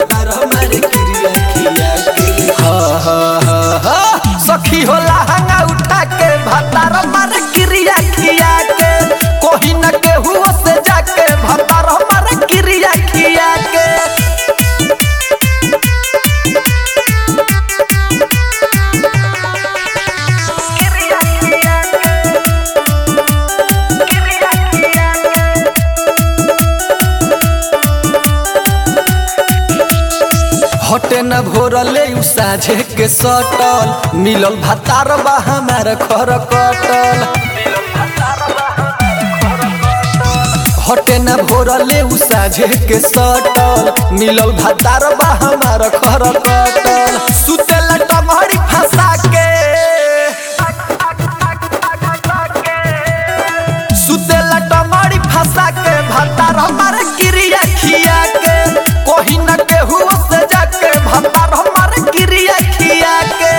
भतार हमारे क्रिया खिया के हा हा हा हा सखी होला हंगा उठा के भतार हमारे क्रिया खिया के कोही न केहू से जाके भतार हमारे क्रिया खिया के हटे न भोरले उ साझे के सटल मिलल भतार बा हमार खर कटल हटे न भोरले उ साझे के सटल मिलल भतार बा हमार खर कटल सुतेला टमहरी फंसा के सुतेला टमहरी फंसा के भतार हमार क्रिया खिया के कोही न केहू से जाके भतार हमार क्रिया खिया के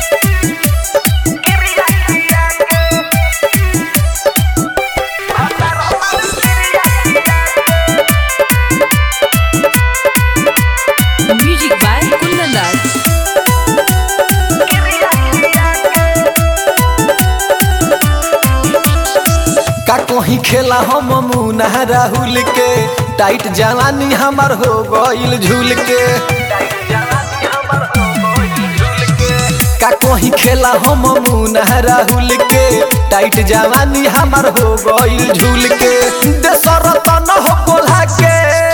Music by Kundan Das. का कोही खेला हम मुना राहुल के टाइट जवानी हमार हो गइल झूल के का कोही खेला हम मुना राहुल के टाइट जवानी हमार हो गइल झूल के देशर तन हो बोला के